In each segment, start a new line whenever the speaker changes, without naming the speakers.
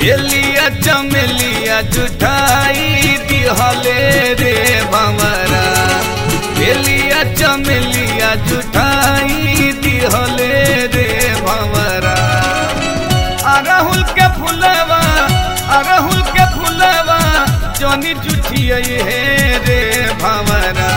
बेलिया चमेलिया जुठाई दिहले रे भंवरा बेलिया चमेलिया जुठाई दिहले रे भंवरा अरहुल के फुलवा अरहुल के फुलवा जनी जुठिए हे रे भंवरा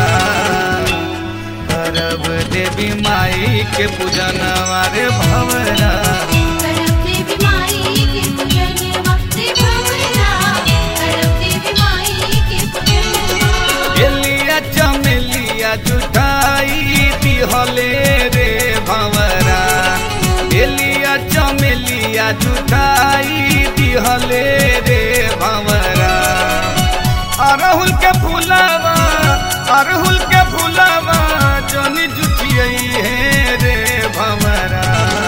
करब देवी माई के पूजनवा रे भंवरा
करब देवी माई के पूजनवा रे भंवरा करब देवी माई के पूजनवा
बेलिया चमेलिया जुटाई दिहले रे भंवरा बेलिया चमेलिया जुटाई दिहले रे भंवरा अरहुल के फूलवा अरहुल के फूलवा जनी जुटियई हे रे भंवरा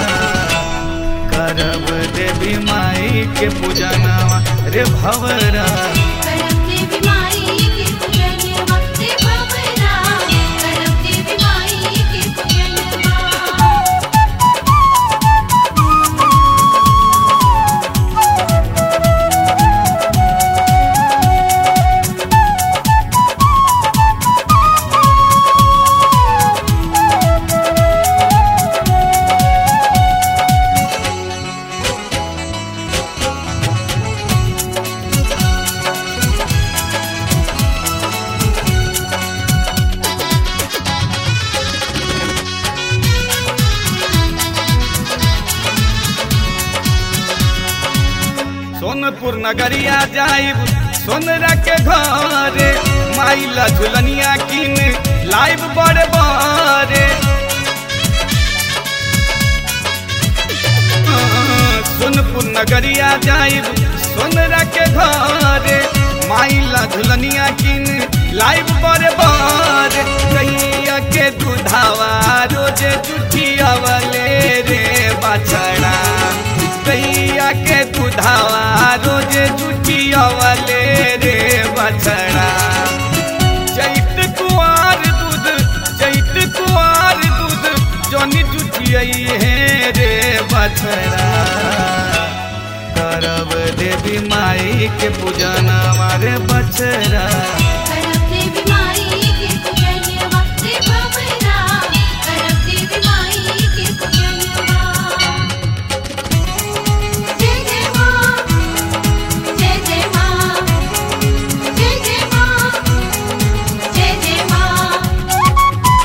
करब देवी माई के पूजनवा रे भंवरा
करब देवी माई के पूजनवा रे भंवरा करब देवी माई के पूजनवा
सोनपुर नगरिया जाइब सोनरा के घरे माइला झुलनिया किन लाइव बड़े बड़े सोनपुर नगरिया जाइब सोनरा के घरे माइला झुलनिया किन लाइव बड़े बड़े कैया के दुधावा रोजे जुठिया वाले रे बछड़ा कैया के दुधावा रोजे जुठिया वाले रे बछड़ा चैत कुआर दूध चैत कुआर दूध जनी जुठियई हे रे बछड़ा करब देवी माई के पूजना मारे बछड़ा
करब देवी माई के पूजनवा रे भंवरा करब देवी माई के पूजनवा जय जय मां जय जय मां जय जय मां जय जय मां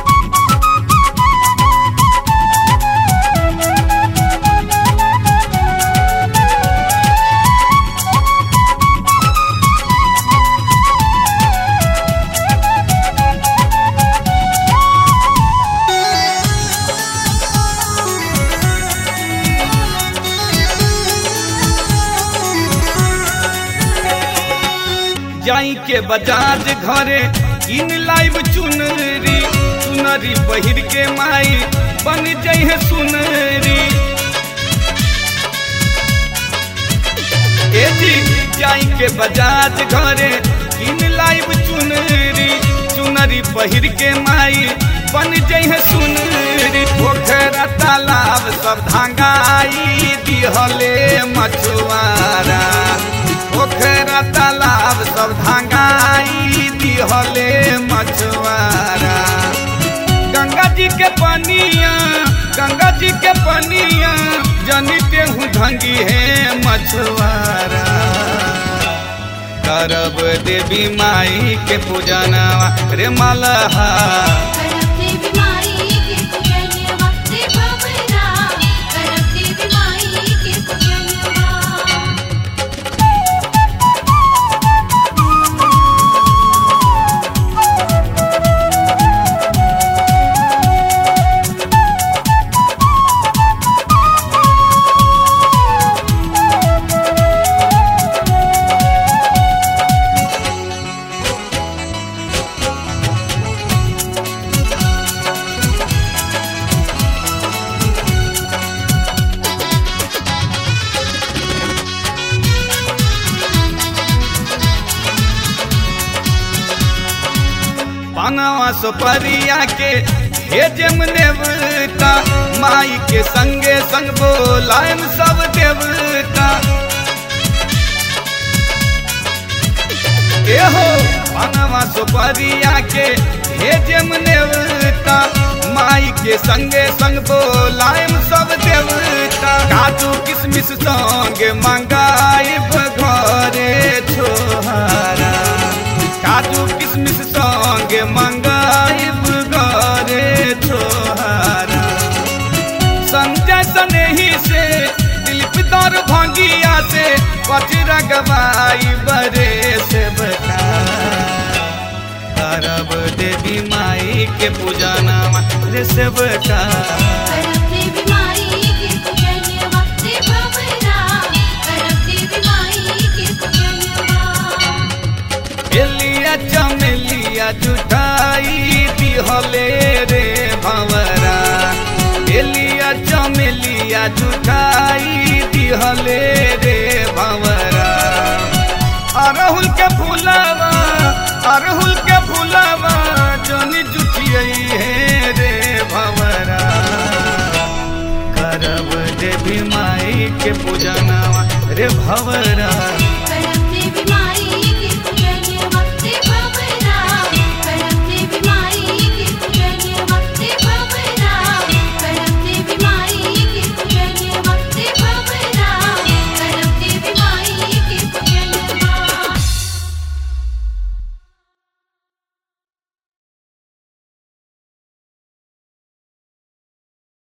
जाई के बजाज घरे इन लाइव चुनरी चुनरी पहिर के माई बन जाइ है सुनरी ए जी जाई के बजाज घरे इन लाइव चुनरी चुनरी पहिर के माई बन जाइ है सुनरी पोखरा तालाब सब धांगाई दिहले मछुआरा पोखरा तालाब सब धांगाई दिहले मछुआरा गंगा जी के पनिया गंगा जी के पनिया जनिते हूँ धंगी है मछुआरा करब देवी माई के पूजनवा रे मलहा
करब देवी माई के पूजनवा रे भंवरा करब देवी माई के पूजनवा
पानवा सुपरिया के हे जम देवता माई के संगे संग बोलायम सब देवता एहो बनवा सुपरिया के भेजम नेवता माई के संगे संग बोलायम सब देवता काजू किशमिश संग मंगाइब घरे छोहारा काजू किशमिश संग मंगाइब घरे छोहारा संजय सनेही से दिलीप दौर भंगिया से पचरा गवाई बरे से बता अरब देवी माई के पूजा नामा रे से बता
करब देवी माई के पूजनवा रे भवरा करब देवी माई के पूजनवा
एलिया चमेलिया जुटाई दिहले रे भंवरा एलिया चमेलिया जुटाई दिहले रे भंवरा अरहुल के फूलवा अरहुल के फूलवा जोनी जुटियई हे रे भंवरा करब देवी माई के पूजनवा रे भंवरा